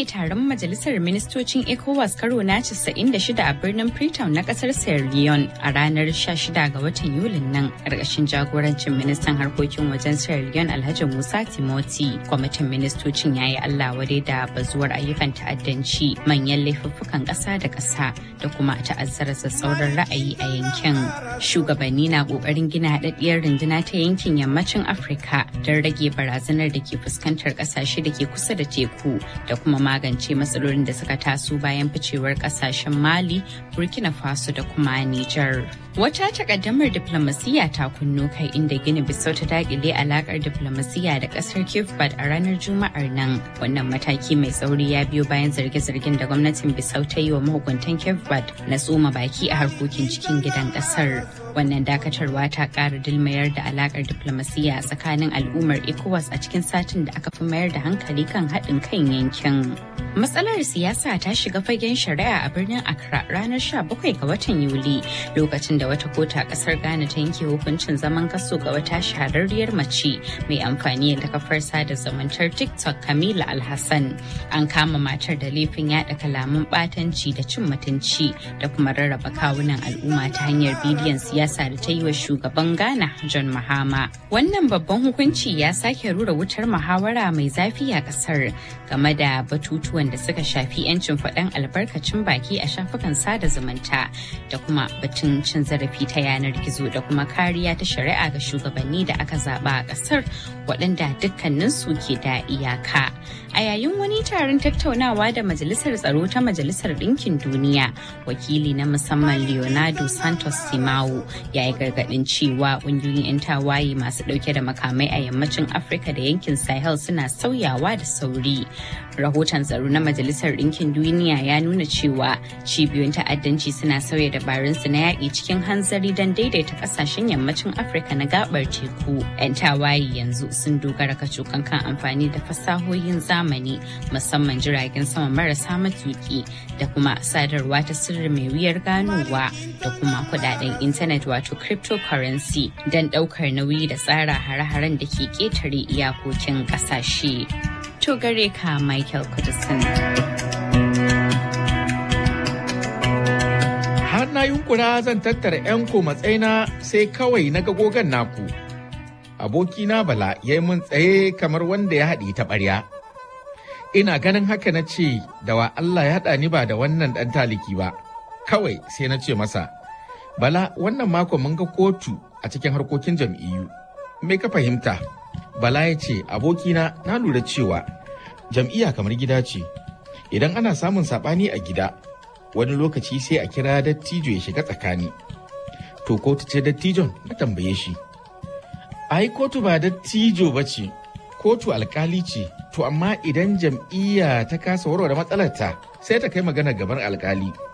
buɗe taron majalisar ministocin ECOWAS karo na 96 a birnin Freetown na ƙasar Sierra Leone a ranar 16 ga watan Yulin nan ƙarƙashin jagorancin ministan harkokin wajen Sierra Leone Alhaji Musa Timoti. Kwamitin ministocin ya yi Allah wadai da bazuwar ayyukan ta'addanci manyan laifuffukan ƙasa da ƙasa da kuma ta'azzara sassauran ra'ayi a yankin. Shugabanni na ƙoƙarin gina haɗaɗɗiyar runduna ta yankin yammacin Afirka don rage barazanar da ke fuskantar ƙasashe da ke kusa da teku da kuma magance matsalolin da suka taso bayan ficewar ƙasashen Mali, Burkina Faso da kuma Nijar. Wata takaddamar diplomasiyya ta kunno kai inda Gini Bissau ta dakile alakar diplomasiyya da kasar Cape Verde a ranar Juma'ar nan. Wannan mataki mai tsauri ya biyo bayan zarge-zargen da gwamnatin Bissau ta yi wa mahukuntan Cape Verde na tsoma baki a harkokin cikin gidan kasar. Wannan dakatarwa ta ƙara dilmayar da alakar diplomasiyya tsakanin al'ummar ECOWAS a cikin satin da aka fi mayar da hankali kan haɗin kan yankin. Matsalar siyasa ta shiga fagen shari'a a birnin Accra ranar 17 ga watan Yuli lokacin da wata kota a kasar Ghana ta yanke hukuncin zaman kaso ga wata shahararriyar mace mai amfani da kafar sada zumuntar TikTok Kamila Alhassan. An kama matar da laifin yada kalaman batanci da cin mutunci da kuma rarraba kawunan al'umma ta hanyar bidiyon siyasa da ta yi wa shugaban Ghana John Mahama. Wannan babban hukunci ya sake rura wutar muhawara mai zafi a kasar game da batutuwan da suka shafi 'yancin faɗan albarkacin baki a shafukan sada zumunta da kuma batun cin zarafi ta yanar gizo da kuma kariya ta shari'a ga shugabanni da aka zaba a ƙasar waɗanda dukkaninsu ke da iyaka. A yayin wani taron tattaunawa da Majalisar Tsaro ta Majalisar Ɗinkin Duniya, wakili na musamman Leonardo Santos Simao ya yi gargaɗin cewa ƙungiyoyin 'yan tawaye masu ɗauke da makamai a yammacin Afirka da yankin Sahel suna sauyawa da sauri. Rahoton tsaro na Majalisar Ɗinkin Duniya ya nuna cewa cibiyoyin ta'addanci suna sauya dabarunsu na yaƙi cikin hanzari don daidaita ƙasashen yammacin Afirka na gabar teku. 'Yan tawaye yanzu sun dogara kacokan kan amfani da fasahohin zamani musamman jiragen sama marasa matuki da kuma sadarwa ta sirri mai wuyar ganowa da kuma kudaden intanet wato cryptocurrency don ɗaukar nauyi da tsara hare-haren da ke ƙetare iyakokin ƙasashe. To gare ka Michael Kudusin. Har na yunkura zan tattara 'yan matsayina sai kawai na gogan naku. Abokina Bala ya yi mun tsaye kamar wanda ya haɗe ta ɓarya. Ina ganin haka na ce da wa Allah ya haɗa ni ba da wannan ɗan taliki ba. Kawai sai na ce masa, Bala wannan mako mun ga kotu a cikin harkokin jam'iyyu. Me ka fahimta? Bala ya ce abokina na lura cewa jam'iyya kamar gida ce. Idan ana samun saɓani a gida, wani lokaci sai a kira dattijo ya shiga tsakani. To kotu ce dattijon na tambaye shi. Ai kotu ba dattijo ba ce, kotu alkali ce, to amma idan jam'iyya ta kasa warware matsalarta sai ta kai magana gaban alkali.